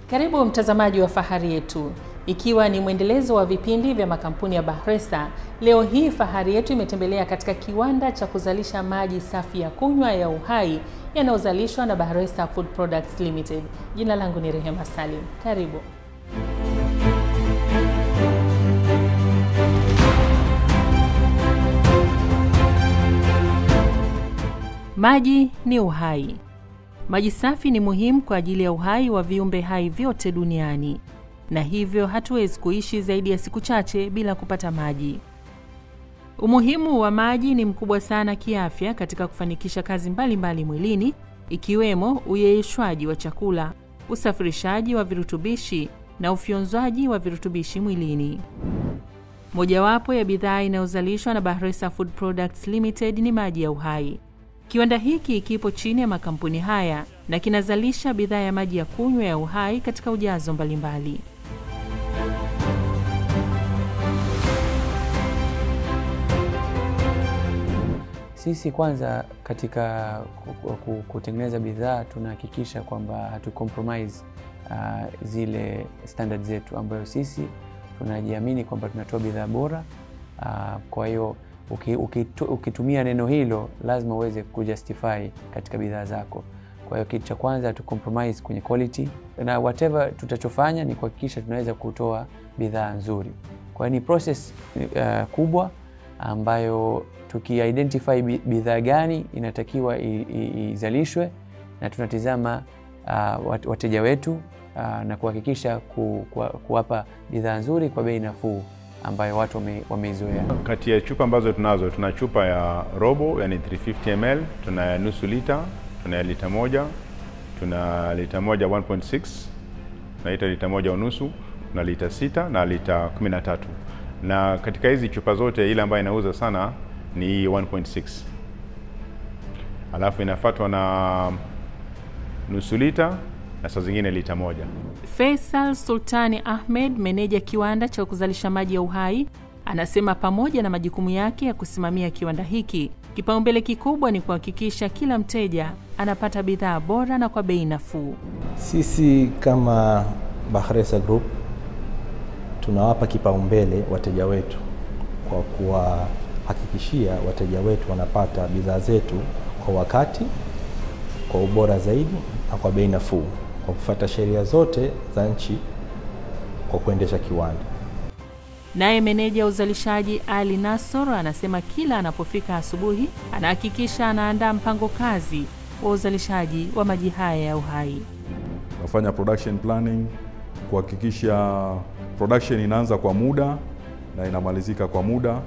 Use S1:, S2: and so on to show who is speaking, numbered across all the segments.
S1: Karibu mtazamaji wa Fahari Yetu, ikiwa ni mwendelezo wa vipindi vya makampuni ya Bahresa. Leo hii Fahari Yetu imetembelea katika kiwanda cha kuzalisha maji safi ya kunywa ya Uhai yanayozalishwa na Bahresa Food Products Limited. Jina langu ni Rehema Salim. Karibu. Maji ni uhai. Maji safi ni muhimu kwa ajili ya uhai wa viumbe hai vyote duniani, na hivyo hatuwezi kuishi zaidi ya siku chache bila kupata maji. Umuhimu wa maji ni mkubwa sana kiafya katika kufanikisha kazi mbalimbali mbali mwilini, ikiwemo uyeyushwaji wa chakula, usafirishaji wa virutubishi na ufyonzwaji wa virutubishi mwilini. Mojawapo ya bidhaa inayozalishwa na Bahresa Food Products Limited ni maji ya uhai. Kiwanda hiki kipo chini ya makampuni haya na kinazalisha bidhaa ya maji ya kunywa ya Uhai katika ujazo mbalimbali.
S2: Sisi kwanza katika kutengeneza bidhaa tunahakikisha kwamba hatu compromise uh, zile standard zetu ambayo sisi tunajiamini kwamba tunatoa bidhaa bora uh, kwa hiyo ukitumia neno hilo lazima uweze kujustify katika bidhaa zako. Kwa hiyo kitu cha kwanza tu compromise kwenye quality, na whatever tutachofanya ni kuhakikisha tunaweza kutoa bidhaa nzuri. Kwa hiyo ni process uh, kubwa ambayo tukiidentify bidhaa gani inatakiwa izalishwe na tunatizama uh, wateja wetu uh, na kuhakikisha ku, ku, kuwapa bidhaa nzuri kwa bei nafuu ambayo watu wameizoea.
S3: Kati ya chupa ambazo tunazo, tuna chupa ya robo, yani 350 ml, tuna ya nusu lita, tuna ya lita moja, tuna lita moja 1.6, tunaita lita moja unusu, tuna lita sita na lita 13. Na katika hizi chupa zote ile ambayo inauza sana ni 1.6, alafu inafuatwa na nusu lita na saa zingine lita moja.
S1: Faisal Sultani Ahmed, meneja kiwanda cha kuzalisha maji ya Uhai, anasema pamoja na majukumu yake ya kusimamia kiwanda hiki, kipaumbele kikubwa ni kuhakikisha kila mteja anapata bidhaa bora na kwa bei nafuu.
S4: Sisi kama Bahresa Group tunawapa kipaumbele wateja wetu kwa kuwahakikishia wateja wetu wanapata bidhaa zetu kwa wakati, kwa ubora zaidi na kwa bei nafuu kwa kufuata sheria zote za nchi kwa kuendesha kiwanda.
S1: Naye meneja wa uzalishaji Ali Nasor anasema kila anapofika asubuhi anahakikisha anaandaa mpango kazi wa uzalishaji wa maji haya ya Uhai.
S5: Nafanya production planning kuhakikisha production inaanza kwa muda na inamalizika kwa muda.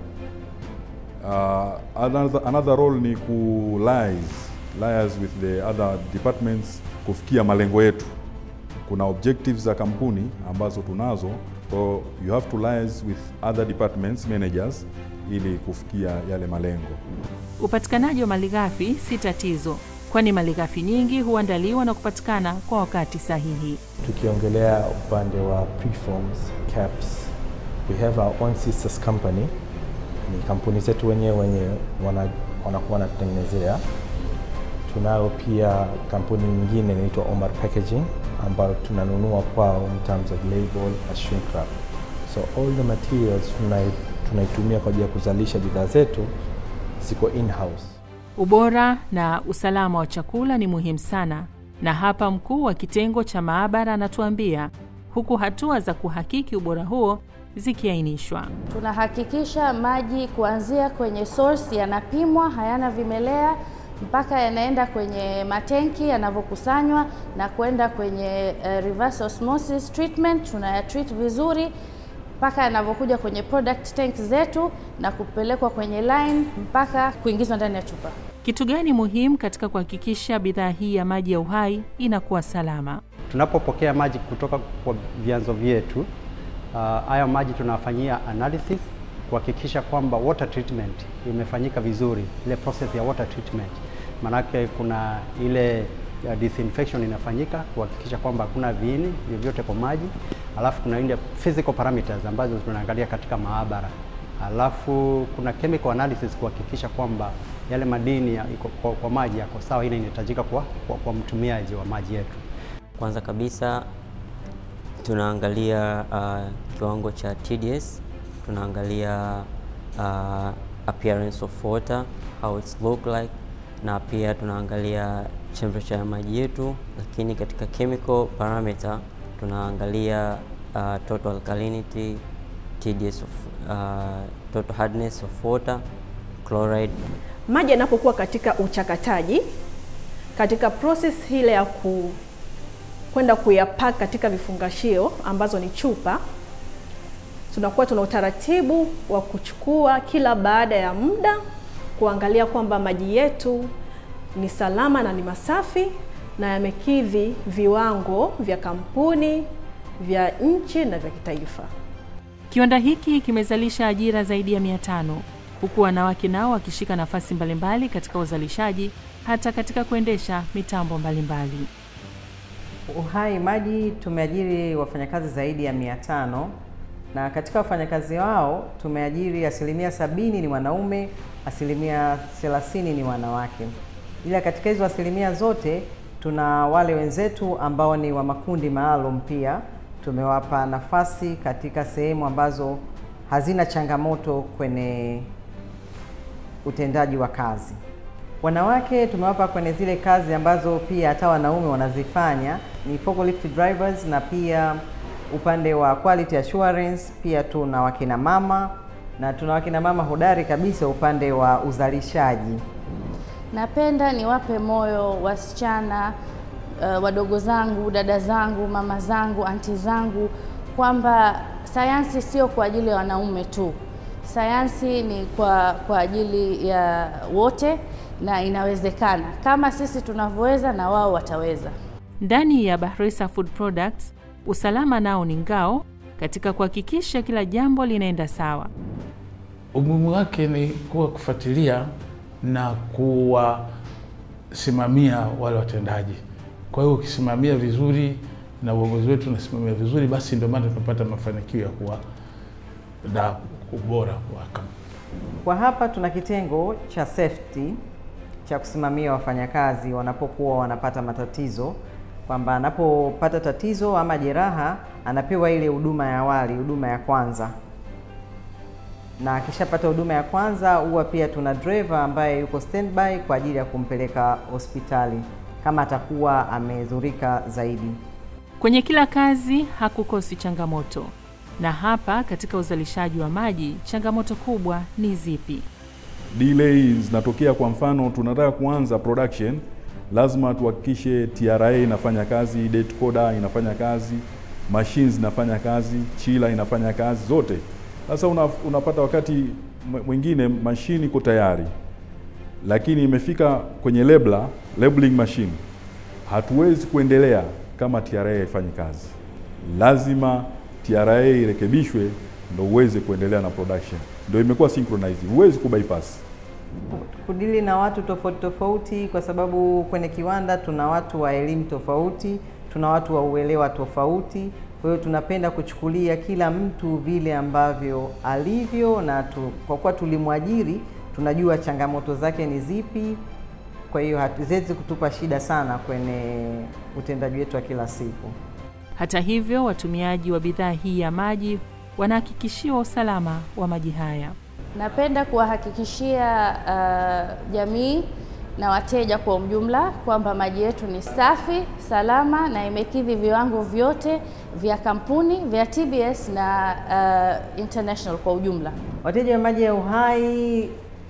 S5: Uh, another, another role ni ku liaise liaise with the other departments kufikia malengo yetu. Kuna objectives za kampuni ambazo tunazo, so you have to liaise with other departments managers ili kufikia yale malengo.
S1: Upatikanaji wa malighafi si tatizo, kwani malighafi nyingi huandaliwa na kupatikana kwa wakati sahihi.
S4: Tukiongelea upande wa preforms, caps, we have our own sisters company, ni kampuni zetu wenyewe wenyewe wanakuwa wanatutengenezea tunayo pia kampuni nyingine inaitwa Omar Packaging ambayo tunanunua kwao in terms of label na shrink wrap. So all the materials tunaitumia kwa ajili ya kuzalisha bidhaa zetu ziko in house.
S1: Ubora na usalama wa chakula ni muhimu sana, na hapa mkuu wa kitengo cha maabara anatuambia, huku hatua za kuhakiki ubora huo zikiainishwa.
S6: Tunahakikisha maji kuanzia kwenye source yanapimwa, hayana vimelea mpaka yanaenda kwenye matenki yanavyokusanywa na kwenda kwenye uh, reverse osmosis treatment, tunaya treat vizuri mpaka yanavyokuja kwenye product tank zetu na kupelekwa kwenye line mpaka kuingizwa ndani ya chupa.
S1: Kitu gani muhimu katika kuhakikisha bidhaa hii ya maji ya Uhai inakuwa salama?
S7: Tunapopokea maji kutoka kwa vyanzo vyetu, haya uh, maji tunafanyia analysis kuhakikisha kwamba water treatment imefanyika vizuri, ile process ya water treatment manake kuna ile uh, disinfection inafanyika kuhakikisha kwamba hakuna viini vyovyote kwa maji, alafu kuna ile physical parameters ambazo tunaangalia katika maabara, alafu kuna chemical analysis kuhakikisha kwamba yale madini ya, kwa, kwa maji yako sawa, ile inahitajika kwa, kwa, kwa mtumiaji wa maji yetu.
S8: Kwanza kabisa tunaangalia uh, kiwango cha TDS, tunaangalia uh, appearance of water, how it's look like, na pia tunaangalia temperature ya maji yetu, lakini katika chemical parameter tunaangalia uh, total alkalinity, TDS of, uh, total hardness of water, chloride
S9: Maji yanapokuwa katika uchakataji, katika process ile ya ku kwenda kuyapack katika vifungashio ambazo ni chupa, tunakuwa tuna utaratibu wa kuchukua kila baada ya muda kuangalia kwamba maji yetu ni salama na ni masafi na yamekidhi viwango vya kampuni, vya nchi na vya kitaifa.
S1: Kiwanda hiki kimezalisha ajira zaidi ya mia tano huku wanawake nao wakishika nafasi mbalimbali katika uzalishaji hata katika kuendesha mitambo mbalimbali.
S10: Uhai Maji tumeajiri wafanyakazi zaidi ya mia tano na katika wafanyakazi wao tumeajiri asilimia sabini ni wanaume, asilimia thelathini ni wanawake. Ila katika hizo asilimia zote tuna wale wenzetu ambao ni wa makundi maalum, pia tumewapa nafasi katika sehemu ambazo hazina changamoto kwenye utendaji wa kazi. Wanawake tumewapa kwenye zile kazi ambazo pia hata wanaume wanazifanya, ni forklift drivers na pia upande wa quality assurance. Pia tuna wakina mama na tuna wakina mama hodari kabisa upande wa uzalishaji.
S6: Napenda niwape moyo wasichana uh, wadogo zangu, dada zangu, mama zangu, anti zangu kwamba sayansi sio kwa ajili ya wanaume tu. Sayansi ni kwa, kwa ajili ya wote na inawezekana. Kama sisi tunavyoweza na wao wataweza.
S1: Ndani ya Bahresa Food Products, usalama nao ni ngao katika kuhakikisha kila jambo linaenda sawa.
S11: Umuhimu wake ni kuwa kufuatilia na kuwasimamia wale watendaji. Kwa hiyo ukisimamia vizuri na uongozi wetu unasimamia vizuri, basi ndio maana tunapata mafanikio ya kuwa na ubora wa kampuni.
S10: Kwa hapa tuna kitengo cha safety cha kusimamia wafanyakazi wanapokuwa wanapata matatizo, kwamba anapopata tatizo ama jeraha anapewa ile huduma ya awali, huduma ya kwanza, na akishapata huduma ya kwanza huwa pia tuna driver ambaye yuko standby kwa ajili ya kumpeleka hospitali kama atakuwa amedhurika zaidi.
S1: Kwenye kila kazi hakukosi changamoto, na hapa katika uzalishaji wa maji changamoto kubwa ni zipi?
S5: delay zinatokea. Kwa mfano, tunataka kuanza production, lazima tuhakikishe TRA inafanya kazi, date coder inafanya kazi, machines inafanya kazi, chiller inafanya kazi zote. Sasa una, unapata wakati mwingine mashine iko tayari, lakini imefika kwenye labeler, labeling machine, hatuwezi kuendelea kama TRA haifanyi kazi. Lazima TRA irekebishwe ndo uweze kuendelea na production. Ndio imekuwa synchronized, huwezi kubypass.
S10: Kudili na watu tofauti tofauti, kwa sababu kwenye kiwanda tuna watu wa elimu tofauti, tuna watu wa uelewa tofauti. Kwa hiyo tunapenda kuchukulia kila mtu vile ambavyo alivyo, na tu, kwa kuwa tulimwajiri tunajua changamoto zake ni zipi. Kwa hiyo hatuwezi kutupa shida sana kwenye utendaji wetu wa kila siku.
S1: Hata hivyo, watumiaji wa bidhaa hii ya maji wanahakikishiwa usalama wa maji haya.
S6: Napenda kuwahakikishia uh, jamii na wateja kwa ujumla kwamba maji yetu ni safi, salama na imekidhi viwango vyote vya kampuni vya TBS na uh, international kwa ujumla.
S10: Wateja wa maji ya Uhai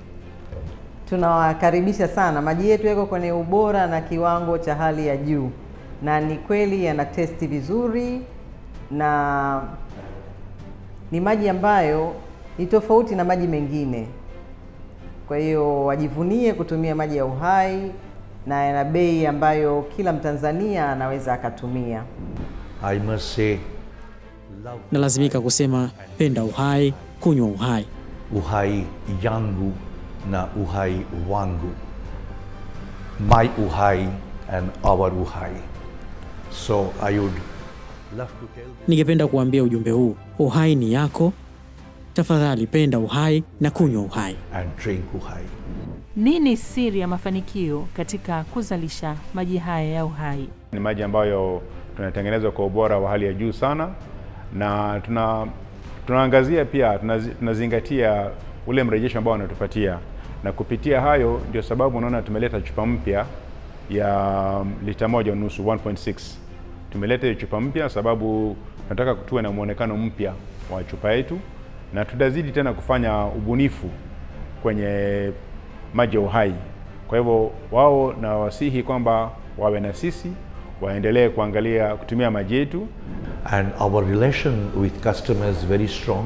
S10: tunawakaribisha sana. Maji yetu yako kwenye ubora na kiwango cha hali ya juu, na ni kweli yana testi vizuri na ni maji ambayo ni tofauti na maji mengine. Kwa hiyo wajivunie kutumia maji ya Uhai na yana bei ambayo kila Mtanzania anaweza akatumia.
S12: I must say,
S13: Nalazimika kusema penda uhai, kunywa uhai.
S12: uhai yangu na uhai wangu. My uhai and our uhai. So I would love to tell
S13: Ningependa kuambia ujumbe huu, uhai ni yako. Tafadhali penda uhai na kunywa uhai.
S12: and drink uhai.
S1: Nini siri ya mafanikio katika kuzalisha maji haya ya uhai?
S3: Ni maji ambayo tunatengenezwa kwa ubora wa hali ya juu sana, na tuna tunaangazia pia tunazi, tunazingatia ule mrejesho ambao wanatupatia, na kupitia hayo ndio sababu unaona tumeleta chupa mpya ya lita moja unusu 1.6. Tumeleta hiyo chupa mpya sababu tunataka tuwe na muonekano mpya wa chupa yetu, na tutazidi tena kufanya ubunifu kwenye maji ya uhai. Kwa hivyo wao na wasihi kwamba wawe na sisi, waendelee kuangalia kutumia maji yetu
S12: and our relation with customers very strong.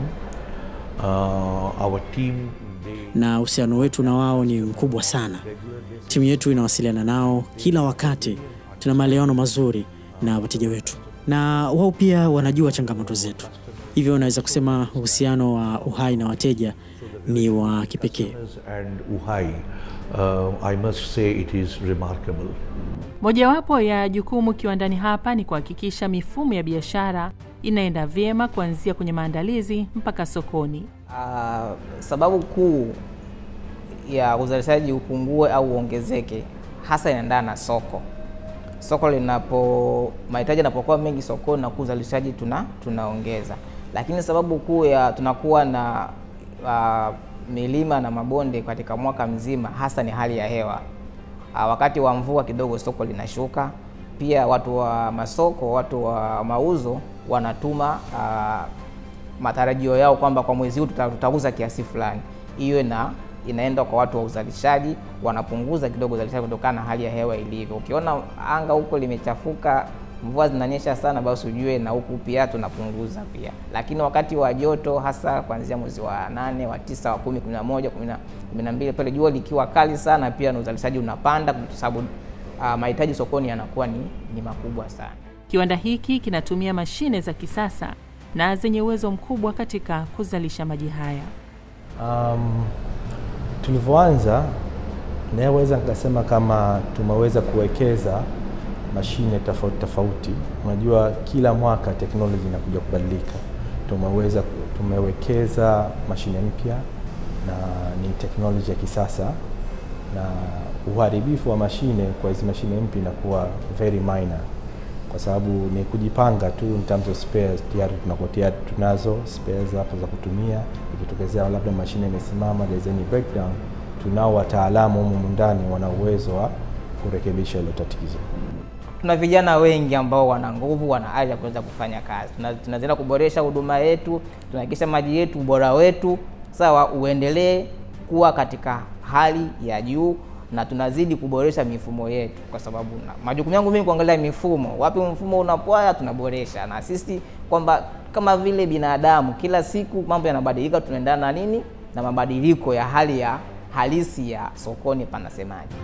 S12: Uh, our team
S13: na uhusiano wetu na wao ni mkubwa sana. Timu yetu inawasiliana nao kila wakati, tuna maelewano mazuri na wateja wetu, na wao pia wanajua changamoto zetu. Hivyo unaweza kusema uhusiano wa Uhai na wateja ni wa kipekee.
S12: and Uhai, uh, I must say it is remarkable.
S1: Mojawapo ya jukumu kiwandani hapa ni kuhakikisha mifumo ya biashara inaenda vyema kuanzia kwenye maandalizi mpaka sokoni.
S14: Uh, sababu kuu ya uzalishaji upungue au uongezeke hasa inaendana na soko. Soko linapo mahitaji yanapokuwa mengi sokoni na uzalishaji tuna tunaongeza, lakini sababu kuu ya tunakuwa na uh, milima na mabonde katika mwaka mzima hasa ni hali ya hewa. Uh, wakati wa mvua kidogo soko linashuka. Pia watu wa masoko, watu wa mauzo wanatuma uh, matarajio yao kwamba kwa mwezi huu tuta, tutauza kiasi fulani. Hiyo na inaenda kwa watu wa uzalishaji, wanapunguza kidogo uzalishaji kutokana na hali ya hewa ilivyo. Ukiona anga huko limechafuka, mvua zinanyesha sana, basi ujue na huku pia tunapunguza pia. Lakini wakati wa joto, hasa kuanzia mwezi wa nane, wa tisa, wa kumi, kumi na moja, kumi na mbili, pale jua likiwa kali sana, pia na uzalishaji unapanda kwa sababu uh, mahitaji sokoni yanakuwa ni, ni makubwa sana.
S1: Kiwanda hiki kinatumia mashine za kisasa na zenye uwezo mkubwa katika kuzalisha maji haya.
S4: Um, tulivyoanza naweza nikasema kama tumeweza kuwekeza mashine tofauti tofauti. Unajua, kila mwaka teknoloji inakuja kubadilika. Tumeweza tumewekeza mashine mpya na ni teknoloji ya kisasa, na uharibifu wa mashine kwa hizi mashine mpya inakuwa very minor kwa sababu ni kujipanga tu in terms of spares. Tayari tunakuwa tayari tunazo spares hapo za kutumia, ikitokezea labda mashine imesimama, there's any breakdown, tunao wataalamu humu ndani wana uwezo wa kurekebisha hilo tatizo.
S14: Tuna vijana wengi ambao wana nguvu, wana ari ya kuweza kufanya kazi. Tunaendelea kuboresha huduma yetu, tunahakikisha maji yetu, ubora wetu sawa, uendelee kuwa katika hali ya juu na tunazidi kuboresha mifumo yetu, kwa sababu majukumu yangu mimi kuangalia mifumo, wapi mfumo unapwaya, tunaboresha na sisi, kwamba kama vile binadamu, kila siku mambo yanabadilika, tunaendana na nini na mabadiliko ya hali ya halisi ya sokoni panasemaje.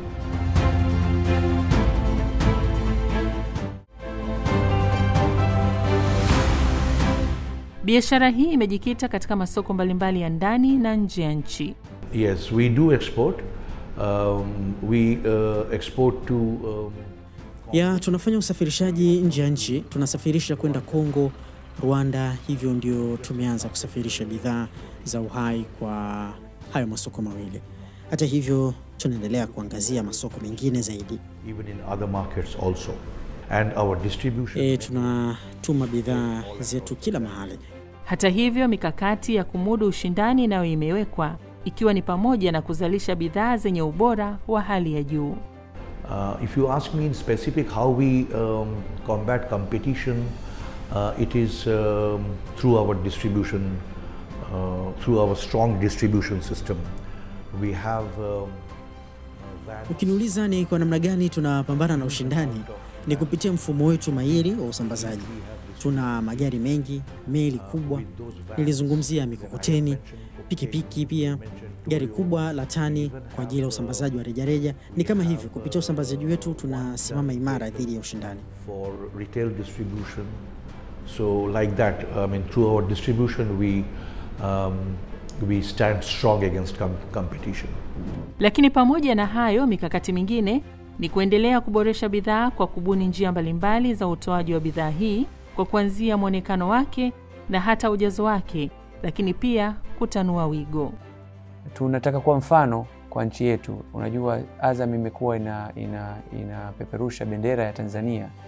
S1: Biashara hii imejikita katika masoko mbalimbali ya ndani na nje ya nchi.
S12: Yes, we do export. Um, we uh, export to um,
S13: ya tunafanya usafirishaji nje ya nchi, tunasafirisha kwenda Kongo, Rwanda. Hivyo ndio tumeanza kusafirisha bidhaa za Uhai kwa hayo masoko mawili. Hata hivyo, tunaendelea kuangazia masoko mengine zaidi.
S12: even in other markets also. And our distribution.
S13: E, tunatuma bidhaa zetu kila mahali.
S1: Hata hivyo, mikakati ya kumudu ushindani nayo imewekwa ikiwa ni pamoja na kuzalisha bidhaa zenye ubora wa hali ya juu.
S12: Uh, if you ask me in specific how we um, combat competition, uh, it is um, through our distribution, uh, through our strong distribution system. We have um,
S13: Ukiniuliza ni kwa namna gani tunapambana na ushindani, ni kupitia mfumo wetu mahiri wa usambazaji. Tuna magari mengi, meli kubwa, nilizungumzia mikokoteni, pikipiki pia gari kubwa la tani kwa ajili ya usambazaji wa rejareja. Ni kama hivyo, kupitia usambazaji wetu tunasimama imara dhidi ya ushindani.
S12: for retail distribution. So like that, I mean, through our distribution, we um, we stand strong against com- competition.
S1: Lakini pamoja na hayo, mikakati mingine ni kuendelea kuboresha bidhaa kwa kubuni njia mbalimbali za utoaji wa bidhaa hii kwa kuanzia mwonekano wake na hata ujazo wake, lakini pia kutanua wigo.
S2: tunataka kuwa mfano kwa nchi yetu. Unajua, Azam imekuwa ina, ina, inapeperusha bendera ya Tanzania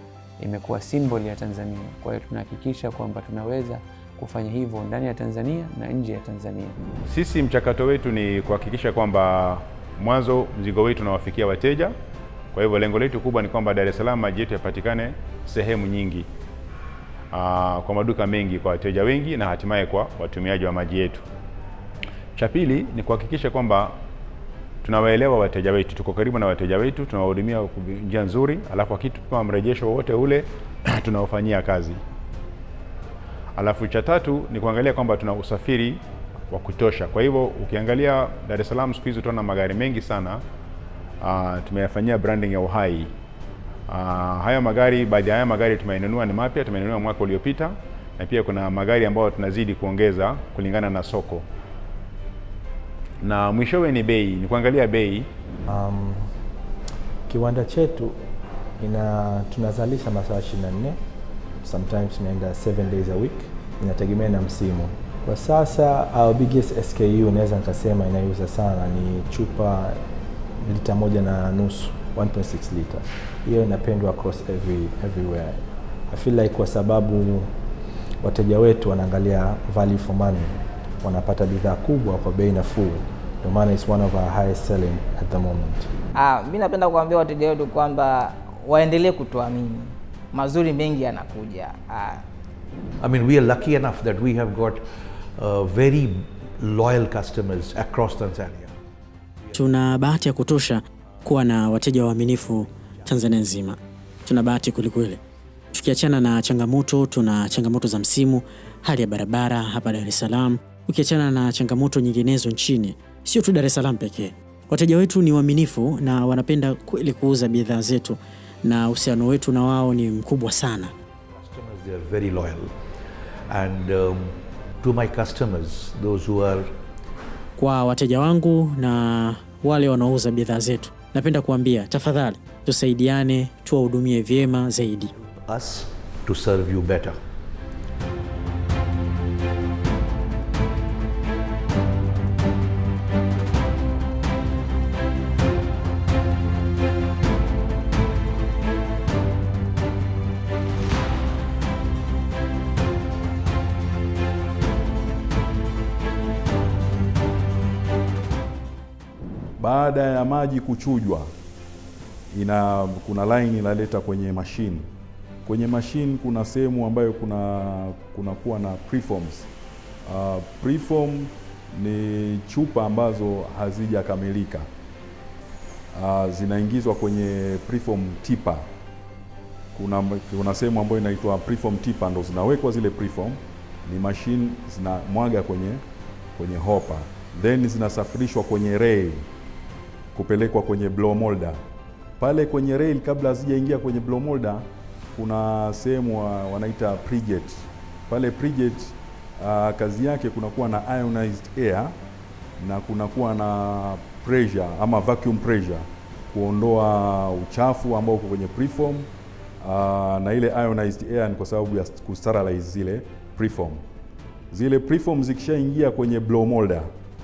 S2: imekuwa symbol ya Tanzania. Kwa hiyo tunahakikisha kwamba tunaweza kufanya hivyo ndani ya Tanzania na nje ya Tanzania.
S3: Sisi mchakato wetu ni kuhakikisha kwamba mwanzo mzigo wetu unawafikia wateja. Kwa hivyo lengo letu kubwa ni kwamba Dar es Salaam maji yetu yapatikane sehemu nyingi, aa, kwa maduka mengi, kwa wateja wengi na hatimaye kwa watumiaji wa maji yetu. Cha pili ni kuhakikisha kwamba tunawaelewa wateja wetu, tuko karibu na wateja wetu, tunawahudumia kwa njia nzuri, alafu akitupa mrejesho wowote ule tunaofanyia kazi. Alafu cha tatu ni kuangalia kwamba tuna usafiri wa kutosha. Kwa hivyo ukiangalia Dar es Salaam siku hizi utaona magari mengi sana uh, tumeyafanyia branding ya uhai. Uh, haya magari, baadhi ya haya magari tumenunua ni mapya, tumenunua mwaka uliopita, na pia kuna magari ambayo tunazidi kuongeza kulingana na soko, na mwishowe ni bei, ni kuangalia bei.
S4: Um, kiwanda chetu ina tunazalisha masaa 24 sometimes tunaenda 7 days a week, inategemea na msimu. Kwa sasa our biggest SKU naweza nikasema inayouza sana ni chupa lita moja na nusu 1.6 liter. Hiyo inapendwa across every, everywhere. I feel like kwa sababu wateja wetu wanaangalia value for money, wanapata bidhaa kubwa kwa bei nafuu, ndio maana it's one of our highest selling at the moment.
S14: Ah, mi napenda kuambia wateja wetu kwamba waendelee kutuamini, mazuri mengi yanakuja. Ah,
S12: I mean, we are lucky enough that we have got uh, very loyal customers across Tanzania.
S13: Tuna bahati ya kutosha kuwa na wateja waaminifu Tanzania nzima. Tuna bahati kwelikweli. Tukiachana na changamoto, tuna changamoto za msimu, hali ya barabara hapa Dar es Salaam, ukiachana na changamoto nyinginezo nchini, sio tu Dar es Salaam pekee. Wateja wetu ni waaminifu na wanapenda kweli kuuza bidhaa zetu, na uhusiano wetu na wao ni mkubwa sana.
S12: Customers, they are very loyal. And um, to my customers, those who are
S13: Kwa wateja wangu na wale wanaouza bidhaa zetu, napenda kuambia tafadhali, tusaidiane, tuwahudumie vyema zaidi.
S12: us to serve you better.
S5: Baada ya maji kuchujwa, ina kuna line inaleta kwenye mashine. Kwenye mashine kuna sehemu ambayo kuna kunakuwa na preforms. Uh, preform ni chupa ambazo hazijakamilika. Uh, zinaingizwa kwenye preform tipa. Kuna, kuna sehemu ambayo inaitwa preform tipa, ndo zinawekwa zile preform, ni mashine zinamwaga kwenye kwenye hopa, then zinasafirishwa kwenye rail kupelekwa kwenye blow molder. Pale kwenye rail, kabla hazijaingia kwenye blow molder, kuna sehemu wa, wanaita prejet. Pale prejet uh, kazi yake kunakuwa na ionized air na kunakuwa na pressure ama vacuum pressure kuondoa uchafu ambao uko kwenye preform uh, na ile ionized air ni kwa sababu ya kusterilize zile preform. Zile preform zikishaingia kwenye blow molder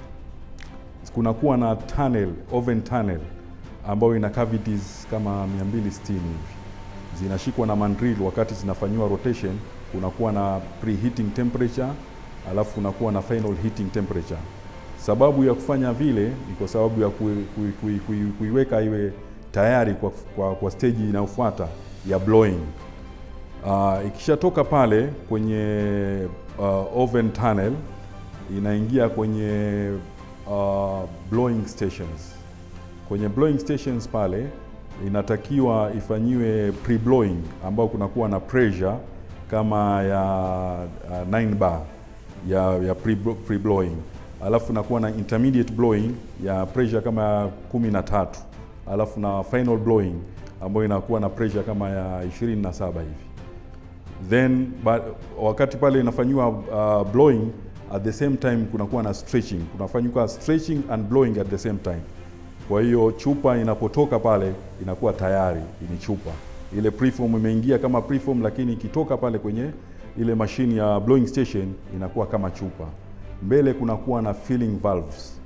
S5: kunakuwa na tunnel, oven tunnel ambayo ina cavities kama 260 hivi, zinashikwa na mandrill. Wakati zinafanyiwa rotation, kunakuwa na preheating temperature, alafu kunakuwa na final heating temperature. Sababu ya kufanya vile ni kwa sababu ya kui, kui, kui, kui, kuiweka iwe tayari kwa, kwa, kwa stage inayofuata ya blowing. Uh, ikishatoka pale kwenye uh, oven tunnel inaingia kwenye uh, blowing stations. Kwenye blowing stations pale inatakiwa ifanyiwe pre-blowing ambao kunakuwa na pressure kama ya uh, 9 bar ya, ya pre-blowing, alafu nakuwa na intermediate blowing ya pressure kama ya kumi na tatu alafu na final blowing ambayo inakuwa na pressure kama ya 27 hivi then ba, wakati pale inafanyiwa uh, blowing at the same time kunakuwa na stretching, kunafanyika stretching and blowing at the same time. Kwa hiyo chupa inapotoka pale inakuwa tayari ni chupa. Ile preform imeingia kama preform, lakini ikitoka pale kwenye ile mashine ya blowing station inakuwa kama chupa. Mbele kunakuwa na filling valves,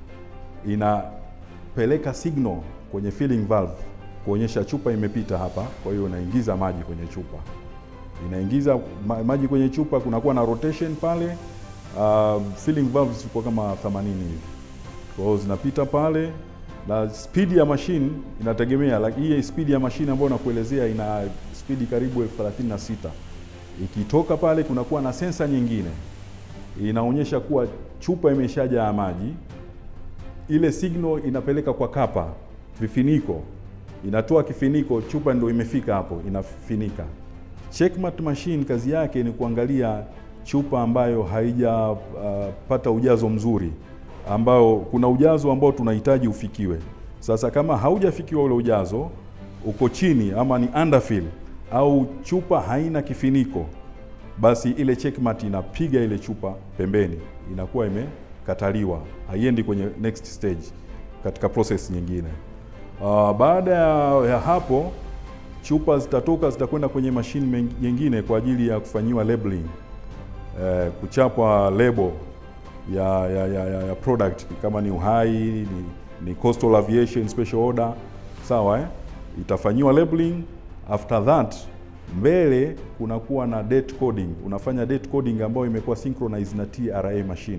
S5: inapeleka signal kwenye filling valve kuonyesha chupa imepita hapa, kwa hiyo inaingiza maji kwenye chupa. inaingiza ma maji kwenye chupa, kunakuwa na rotation pale. Uh, filling valves ziko kama 80 hivi, kwa hiyo zinapita pale na spidi ya mashine inategemea like, hii spidi ya mashine ambayo nakuelezea ina spidi karibu elfu thelathini na sita. Ikitoka pale kunakuwa na sensa nyingine inaonyesha kuwa chupa imeshajaa maji. Ile signal inapeleka kwa kapa vifiniko, inatoa kifiniko, chupa ndio imefika hapo, inafinika. Checkmate machine kazi yake ni kuangalia chupa ambayo haijapata uh, ujazo mzuri ambao kuna ujazo ambao tunahitaji ufikiwe. Sasa kama haujafikiwa ule ujazo, uko chini ama ni underfill au chupa haina kifiniko, basi ile checkmate inapiga ile chupa pembeni, inakuwa imekataliwa, haiendi kwenye next stage katika process nyingine. Uh, baada ya hapo chupa zitatoka zitakwenda kwenye mashine nyingine kwa ajili ya kufanyiwa labeling, uh, kuchapwa lebo ya, ya, ya, ya, ya product kama ni uhai ni, ni coastal aviation special order sawa eh? Itafanyiwa labeling. After that mbele kunakuwa na date coding, unafanya date coding ambayo imekuwa synchronized na TRA machine,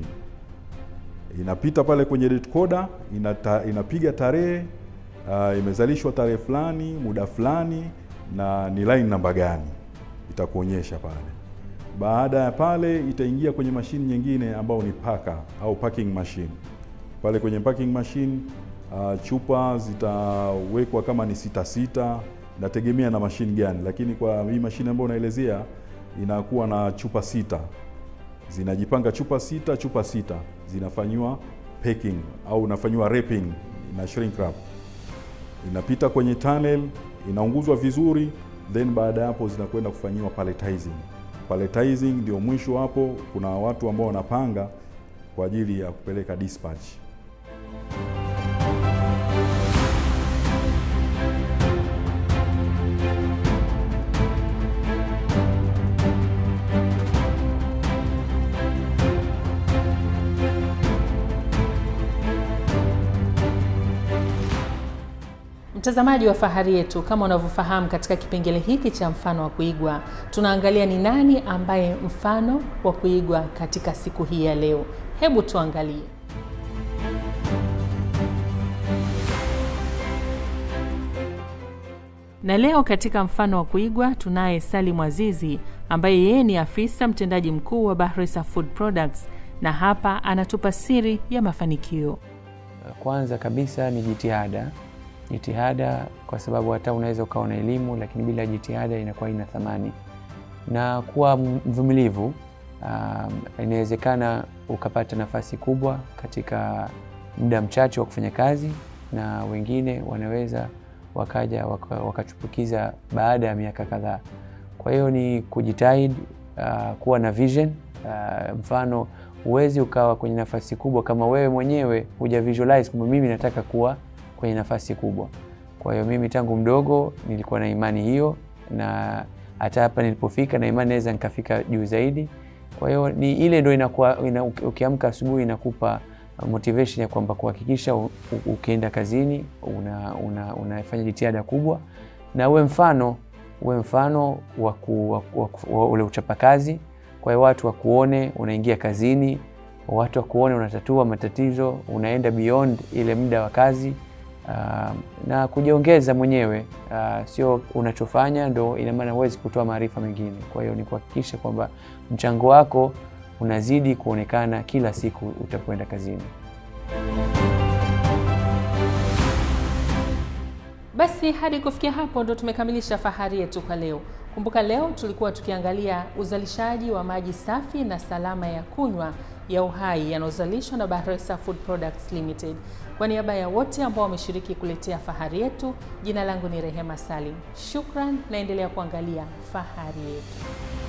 S5: inapita pale kwenye date coder, inata, inapiga tarehe uh, imezalishwa tarehe fulani muda fulani na ni line namba gani, itakuonyesha pale baada ya pale itaingia kwenye mashine nyingine ambao ni paka au packing machine. Pale kwenye packing machine uh, chupa zitawekwa kama ni sita sita, inategemea na mashine gani, lakini kwa hii mashine ambayo unaelezea inakuwa na chupa sita, zinajipanga chupa sita chupa sita, zinafanyiwa packing au unafanyiwa wrapping na shrink wrap, inapita kwenye tunnel, inaunguzwa vizuri, then baada ya hapo zinakwenda kufanyiwa palletizing palletizing ndio mwisho hapo. Kuna watu ambao wanapanga kwa ajili ya kupeleka dispatch.
S1: Mtazamaji wa Fahari Yetu, kama unavyofahamu, katika kipengele hiki cha mfano wa kuigwa tunaangalia ni nani ambaye mfano wa kuigwa katika siku hii ya leo. Hebu tuangalie. Na leo katika mfano wa kuigwa tunaye Salim Azizi ambaye yeye ni afisa mtendaji mkuu wa Bahresa Food Products, na hapa anatupa siri ya mafanikio.
S2: Kwanza kabisa ni jitihada jitihada kwa sababu hata unaweza ukawa na elimu lakini bila jitihada inakuwa ina thamani, na kuwa mvumilivu. Um, inawezekana ukapata nafasi kubwa katika muda mchache wa kufanya kazi, na wengine wanaweza wakaja wakachupukiza waka baada ya miaka kadhaa. Kwa hiyo ni kujitahidi, uh, kuwa na vision. Uh, mfano huwezi ukawa kwenye nafasi kubwa kama wewe mwenyewe huja visualize kwamba mimi nataka kuwa kwenye nafasi kubwa. Kwa hiyo mimi tangu mdogo nilikuwa na imani hiyo, na hata hapa nilipofika na imani naweza nikafika juu zaidi. Kwa hiyo ni ile ndio inakuwa ina, ukiamka asubuhi inakupa motivation ya kwamba kuhakikisha ukienda kazini una, una, unafanya jitihada kubwa na uwe mfano uwe mfano wa, wa, wa, wa ule uchapakazi. Kwa hiyo watu wakuone unaingia kazini, watu wakuone unatatua matatizo, unaenda beyond ile muda wa kazi. Uh, na kujiongeza mwenyewe uh, sio unachofanya ndo ina maana huwezi kutoa maarifa mengine. Kwa hiyo ni kuhakikisha kwamba mchango wako unazidi kuonekana kila siku utakwenda kazini.
S1: Basi hadi kufikia hapo ndo tumekamilisha Fahari Yetu kwa leo. Kumbuka leo tulikuwa tukiangalia uzalishaji wa maji safi na salama ya kunywa ya uhai yanayozalishwa na Bahresa Food Products Limited. Kwa niaba ya wote ambao wameshiriki kuletea Fahari Yetu, jina langu ni Rehema Salim. Shukran, naendelea kuangalia Fahari Yetu.